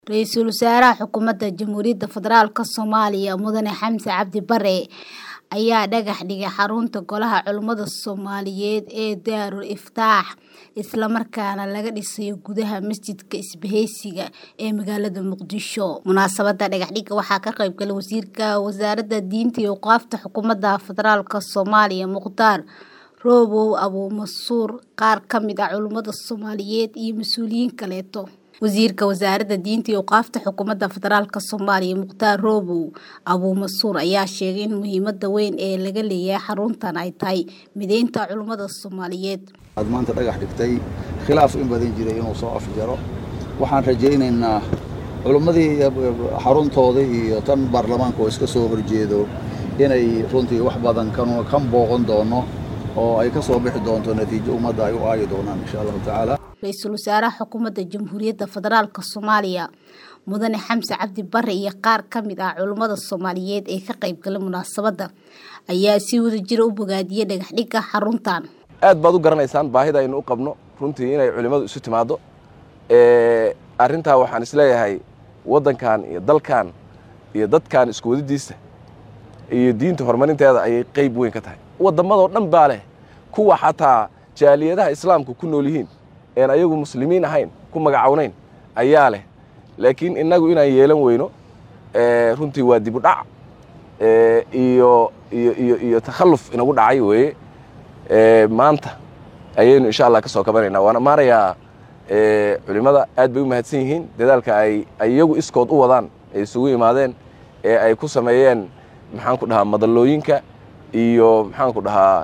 Ra'iisul Wasaaraha Xukuumadda Jamhuuriyadda Federaalka Soomaaliya Mudane Xamse Cabdi Barre ayaa dhagax dhigay xarunta Golaha Culimada Soomaaliyeed ee Daarul Iftaax isla markaana laga dhisayo gudaha masjidka Isbahaysiga ee magaalada Muqdisho. Munaasabadda dhagaxdhigga waxaa ka qayb galay Wasiirka Wasaaradda Diinta iyo Awqaafta Xukuumadda Federaalka Soomaaliya Mukhtaar Roobow Abuumansuur, qaar ka mid ah culimada Soomaaliyeed iyo mas'uuliyiin kaleeto. Wasiirka Wasaaradda Diinta iyo Awqaafta Xukuumadda Federaalka Soomaaliya Mukhtaar Roobow Abuumansuur ayaa sheegay in muhiimadda weyn ee laga leeyahay xaruntan ay tahay mideynta culimada Soomaaliyeed. aad maanta dhagax dhigtay khilaaf in badan jiray inuu soo afjaro waxaan rajaynaynaa culimmadii xaruntooda iyo tan baarlamaanka oo iska soo horjeedo inay runtii wax badan kan kan booqan doono oo ay ka soo bixi doonto natiijo ummadda ay u aayi doonaan insha allahu tacaala Ra'iisul Wasaaraha Xukuumadda Jamhuuriyadda Federaalka Soomaaliya Mudane Xamse Cabdi Barre iyo qaar ka mid ah culimada Soomaaliyeed ee ka qayb galay munaasabadda ayaa si wadajir u bogaadiyay dhagaxdhigga xaruntan. aad baad u garanaysaan baahida aynu u qabno runtii inay culimmadu isu timaaddo arrintaa waxaan isleeyahay waddankan iyo dalkan iyo dadkan isku wadidiisa iyo diinta horumarinteeda ayay qayb weyn ka tahay waddamadoo dhan baa leh kuwa xataa jaaliyadaha islaamka ku nool yihiin een ayagu muslimiin ahayn ku magacawnayn ayaa leh laakiin innagu inaan yeelan weyno runtii waa dib u dhac iyo iyo iyo iyo takhalluf inagu dhacay weeye maanta ayaynu insha allah ka soo kabanaynaa waana maarayaa culimmada aad bay u mahadsan yihiin dadaalka ay iyagu iskood u wadaan ay isugu yimaadeen ee ay ku sameeyeen maxaan ku dhahaa madallooyinka iyo maxaan ku dhahaa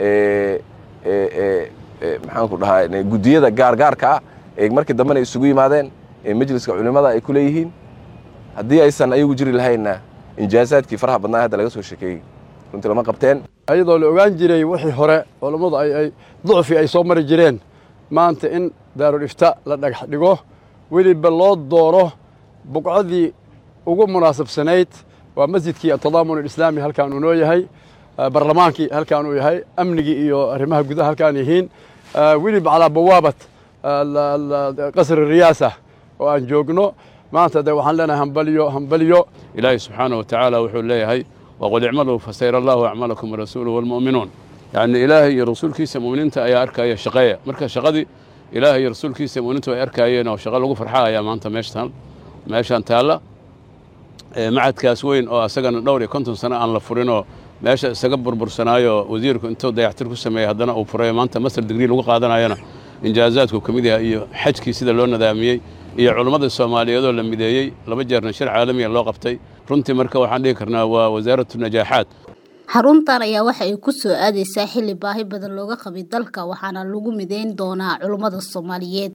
maxaan ku dhahaa guddiyada gaargaarka ah ee markii dambena isugu yimaadeen ee majliska culimmada ay ku leeyihiin haddii aysan ayagu jiri lahaynna injaazaadkii faraha badnaa hadda laga soo sheekeeyey runtii lama qabteen iyadoo la ogaan jiray wixii hore culammadu ay ducfi ay soo mari jireen maanta in daarul ifta la dhagax dhigo weliba loo dooro buqcadii ugu munaasabsanayd waa masjidkii atadaamun alislaami halkaan uu noo yahay barlamaankii halkaan uu yahay amnigii iyo arrimaha gudaha halkaan yihiin weliba calaa bawaabat qasri riyaasa oo aan joogno maanta de waxaan leenahay hambalyo hambalyo ilaahay subxaana wa tacaala wuxuu leeyahay waqul icmaluu fasayra allahu acmalakum warasuuluhu walmu'minuun yacni ilaahay iyo rasuulkiisa mu'miniinta ayaa arkaya shaqeeya marka shaqadii ilaahay iyo rasuulkiisa mu'miniintu ay arkaayeen oo shaqo lagu farxa ayaa maanta meeshtan meeshaan taalla macadkaas weyn oo asagana dhowr iyo konton sano aan la furinoo meesha isaga burbursanaayo wasiirku intuu dayactir ku sameeyey haddana uu furayo maanta master digrii lagu qaadanayana injaazaadku ka mid yahay iyo xajkii sida loo nadaamiyey iyo culummada soomaaliyeedoo la mideeyey laba jeerna shir caalamiya loo qabtay runtii marka waxaan dhihi karnaa waa wasaaratu najaaxaad xaruntan ayaa waxa ay ku soo aadaysaa xilli baahi badan looga qabay dalka waxaana lagu mideyn doonaa culimmada Soomaaliyeed